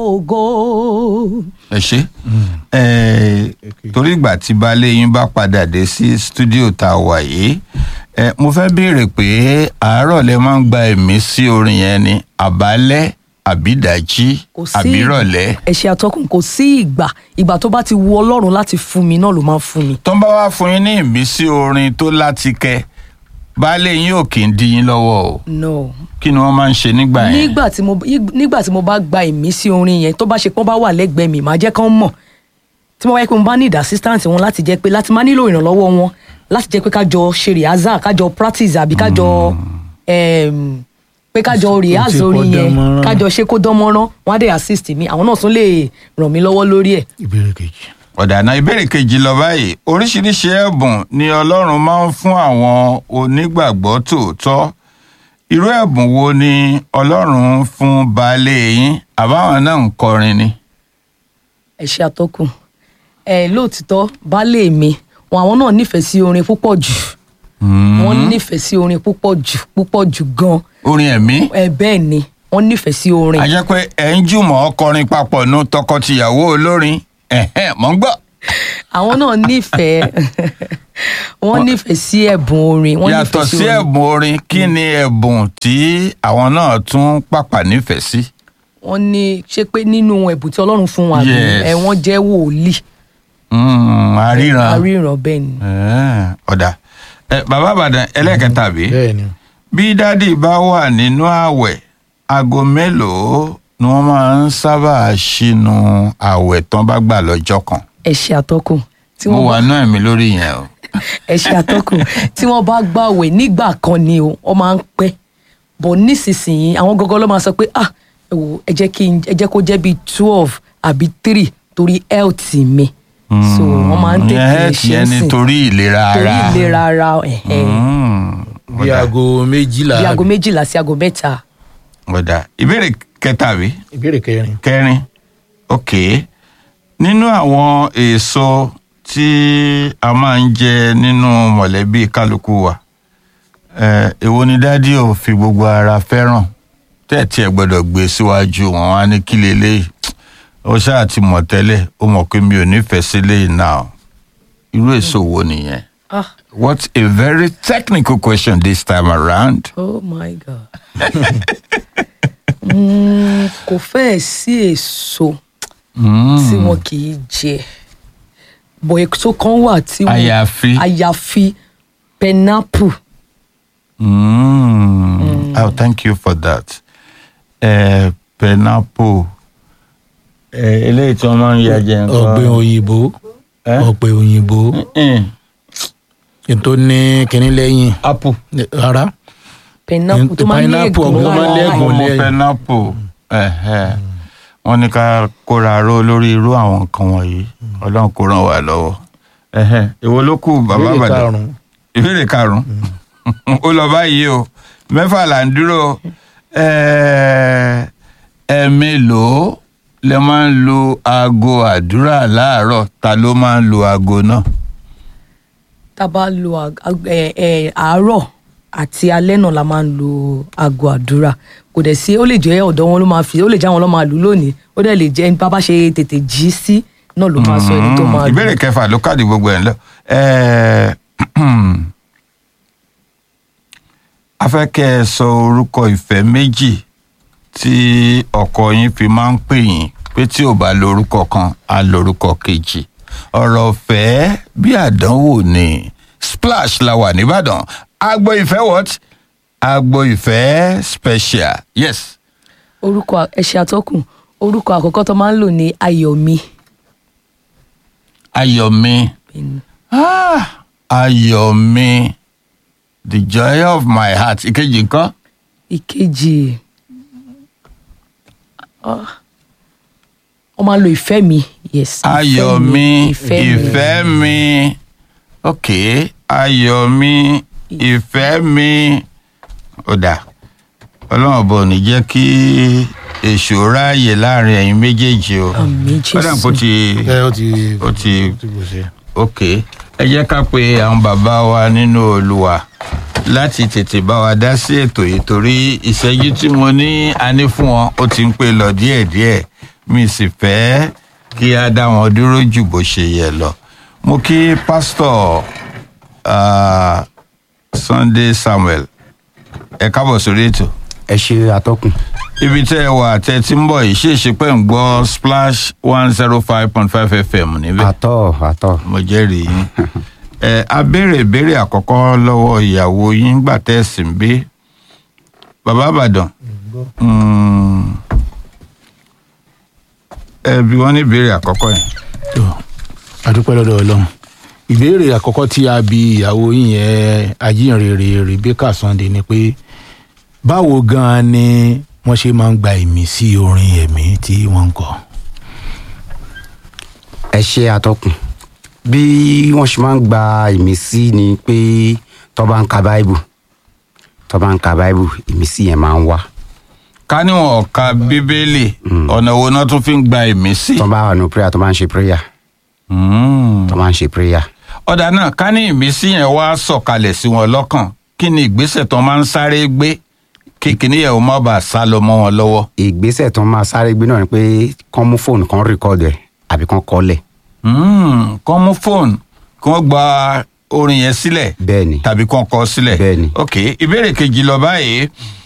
ògo. ẹ ṣe ẹ torí ìgbà tí baálé yín bá padà dé sí stúdíò tá a wà yìí ẹ mo fẹ́ béèrè pé àárọ̀ lẹ máa ń gba ẹ̀mí sí orin yẹn ni àbálẹ́ àbídàjí kò sí àbírọ̀lẹ́ ẹ̀ṣẹ̀ àtọkùn kò sí ìgbà ìgbà tó bá ti wu ọlọ́run láti fún mi náà ló máa ń fún mi. tó ń bá wá fún yín ní ìmísí orin tó láti kẹ baálé yín ò kì í dí yín lọ́wọ́ o no kí ni wọ́n máa ń ṣe nígbà yẹn nígbà tí mo nígbà tí mo bá gba ìmísí orin yẹn tó bá ṣe pọ́n bá wà lẹ́gbẹ̀ẹ́ mi màá jẹ́ kán mọ̀ tí mo bá yẹ pé mo bá ní ìdá assistant wọn láti jẹ́ pé láti máa nílò ìrànlọ́wọ́ wọn láti jẹ́ pé kájọ ṣe rìhásà kájọ practice àbí kájọ em, pé kájọ rìhásà ṣe kó orin yẹn dán mọ́rán. kájọ ṣe kó dán mọ́rán wọn á dé assist mi àwọn náà tún lè ràn mí lọ́wọ́ lórí ẹ̀. ìbéèrè kejì. ọ̀dàna ìbéèrè kejì lọ báyìí oríṣiríṣi ẹ̀bùn ni ọlọ́run máa ń fún àwọn onígbàgbọ́ tòótọ́ irú ẹ̀bùn wo ni ọlọ́run fún baálé yín àbáwọn náà ń kọrin ni. ẹ ṣe àtọkùn ẹ lóòtítọ́ baálé mi wọn àwọn náà nífẹ̀ẹ́ sí orin púpọ̀ jù wọ́n nífẹ̀ẹ́ sí orin púpọ̀ jù púpọ̀ jù gan orin ẹ̀mí ẹ bẹ́ẹ̀ ni wọ́n nífẹ̀ẹ́ sí orin. a jẹ́ pé ẹ̀ ń jùmọ̀ kọrin papọ̀ nu tọkọ-tìyàwó olórin ẹ̀hẹ́n mọ̀ ń gbọ́. àwọn náà nífẹ̀ẹ́ wọ́n nífẹ̀ẹ́ sí ẹ̀bùn orin wọ́n yàtọ̀ nífẹ̀ẹ́ sí orin. ẹ̀bùn orin kí ni ẹ̀bùn tí àwọn náà tún pàpà nífẹ̀ẹ́ sí. wọ́n ní ṣé pé nínú ẹ̀bùn tí ọlọ́run fún wa Yes. ẹ wọ́n jẹ́ wòlíì Mm, àríran àríran bẹ́ẹ̀ ni. Eh, ọ̀dà Eh, bàbá àbàdàn ẹlẹ́kẹta bí bẹ́ẹ̀ ni bí dádì bá wà nínú ààwẹ̀ aago mélòó ni wọ́n máa ń sábà ṣínú ààwẹ̀ tán bá gbà lọ́jọ́ kan ẹ ṣe àtọkùn tí mo wọ́n wà náà mi lórí yẹn o. ẹ ṣe àtọkùn tí wọ́n bá gbàwẹ̀ nígbà kan ni o wọ́n máa ń pẹ́ bọ̀ nísinsìnyí àwọn gọgọ ló máa sọ pé ah ẹ wò ẹ jẹ́ kí n ẹ jẹ́ kó jẹ́ bíi twelve àbí three torí health mi so wọ́n máa ń tètè Ìyẹn ṣe tiẹ̀ é ni sìn torí ìlera torí ara. ìlera ara ẹ̀hẹ́n. Mm, bí ọ̀dà, aago méjìlá bí aago méjìlá sí aago mẹ́ta ọ̀dà ìbéèrè kẹta bí ìbéèrè kẹrin kẹrin ok nínú àwọn èso tí a máa ń jẹ nínú mọ̀lẹ́bí kálukú wa eh, èwo ni dádì ò fi gbogbo ara fẹ́ràn tẹ́ẹ̀tì ẹ̀ gbọ́dọ̀ gbé síwájú wọn wá ní kí leléyìí ó ṣáà ti mọ̀ tẹ́lẹ̀ ó mọ̀ pé mi ò nífẹ̀ẹ́ sí léyìí náà irú èso wo nìyẹn ah what a very technical question this time around. oh my god Mm, kò fẹ́ẹ̀ sí èso tí wọn kì í jẹ bọ̀ èso kan wà tí wọn àyàfi. àyàfi pineapple Mm. Oh, thank you for that. Uh, pineapple. Uh, eléyìí tí wọ́n máa ń ya jẹ nǹkan. ọ̀pẹ òyìnbó Eh? ọ̀pẹ òyìnbó Mm. kí n tó ní kinní lẹ́yìn apple. rárá pineapple tó máa ń ní Pineapple, ègún ọ̀gbọ́n máa ń lára lẹ́gùn. ọmọ lẹ́yìn. pineapple. Ẹ̀hẹ̀. wọ́n ní ká kóra ró lórí irú àwọn nǹkan wọ̀nyí ọlọ́run kó ràn wá lọ́wọ́. Ẹ̀hẹ̀. èwo ló kù bàbá ìbéèrè àbàdàn. karùn-ún ìbéèrè karùn-ún ó lọ báyìí o mẹ́fà là ń dúró Ẹ- ẹ̀ẹ̀mélòó lẹ máa ń lo aago àdúrà láàárọ̀ ta ló máa ń lo aago náà. tá a bá lo ag- ag- ẹ- ẹ, àárọ̀ àti alẹ́ náà la máa ń lo aago àdúrà kò dẹ̀ sí ó lè jẹ́ ọ̀dọ̀ wọn ló máa fi ó lè jẹ́ àwọn ló máa lù lónìí ó dẹ̀ lè jẹ́ bá bá ṣe tètè jí sí náà ló máa sọ ẹni tó máa lù. ìbéèrè kẹfà ló káàdì gbogbo ẹ̀ ń lọ. Ẹ- a fẹ́ kẹ́ ẹ sọ orúkọ ìfẹ́ méjì tí ọkọ yín fi máa ń pè yín pé tí ò bá lórúkọ kan á lórúkọ kejì ọ̀rọ̀ ọ̀fẹ́ bí àdánwò ni splash la wà nìbàdàn agbo ìfẹ́ what agbo ìfẹ́ special yes orúkọ ẹ̀ṣẹ̀ àtọ́kùn orúkọ àkọ́kọ́ tó máa ń lò ní ayọ̀mí ayọ̀mí ah, ayọ̀mí the joy of my heart ìkejì nǹkan ìkejì ah, wọ́n máa ń lo ìfẹ́ mi yes ìfẹ́ ayọ̀mí ìfẹ́ mi. ìfẹ́ mi ok ayọ̀mí ìfẹ́ mi ó dà ọlọ́run ọ̀bọ ò ní jẹ́ kí èṣù ráàyè láàrin ẹ̀yin méjèèjì o Àmín, ó dà kó Jésù. ti ẹ ó ti ó ti ti kò ṣe. ok ẹ jẹ́ ká pe àwọn bàbá wa nínú olùwà láti tètè bá wa dá sí ètò yìí torí ìṣẹ́jú tí mo ní a ní fún wọn ó ti ń pè lọ díẹ̀díẹ̀ mi sì fẹ́ kí a dá wọn dúró jù bó ṣe yẹ lọ mo kí pásítọ̀ ah, Sunday Samuel ẹ kábọ̀ sórí ètò ẹ ṣe àtọkùn ibi tẹ́ ẹ wà tẹ́ ẹ ti ń bọ̀ yìí ṣe é ṣe pé ń gbọ́ splash one zero five point five fm níbẹ̀ àtọ àtọ mo jẹ́rìí yín ẹ a béèrè ìbéèrè àkọ́kọ́ lọ́wọ́ ìyàwó yín gbà tẹ́ ẹ sì ń bí bàbá àbàdàn mm, ẹ bí wọ́n ní ìbéèrè àkọ́kọ́ yẹn tó adúpẹ́ lọ́dọ̀ ọlọ́run ìbéèrè àkọ́kọ́ tí a bi ìyàwó yín yẹn ajínrere Rebecca Sunday ni pé báwo gan-an ni wọ́n ṣe máa ń gba ìmísí orin ẹ̀mí tí wọ́n ń kọ. ẹ ṣe àtọkùn bí wọn ṣe máa ń gba ìmísí ni pé tó bá ń ka báìbù tó bá ń ka báìbù ìmísí yẹn máa ń wá ká níwọ̀n ka bíbélì ọ̀nà wo náà tún fi ń gba ìmísí. tó bá wà ní prayer tó bá ń ṣe prayer Mm. tó bá ń ṣe prayer ọ̀dà náà ká ní ìmísí yẹn wá sọ̀kalẹ̀ sí wọn lọ́kàn kí ni ìgbésẹ̀ tó máa ń sáré gbé kí kìnìún yẹn ò má bàa sá lọ mọ́ wọn lọ́wọ́. ìgbésẹ̀ tó máa sáré gbé náà ni pé kán mú fóònù kan record ẹ̀ àbí kán kọ́lẹ̀ Mm, kán mú fóònù kí wọ́n gba orin yẹn sílẹ̀ bẹ́ẹ̀ ni tàbí kán kọ sílẹ̀. Bẹ́ẹ̀ni. ok ìbéèrè kejì lọ báyìí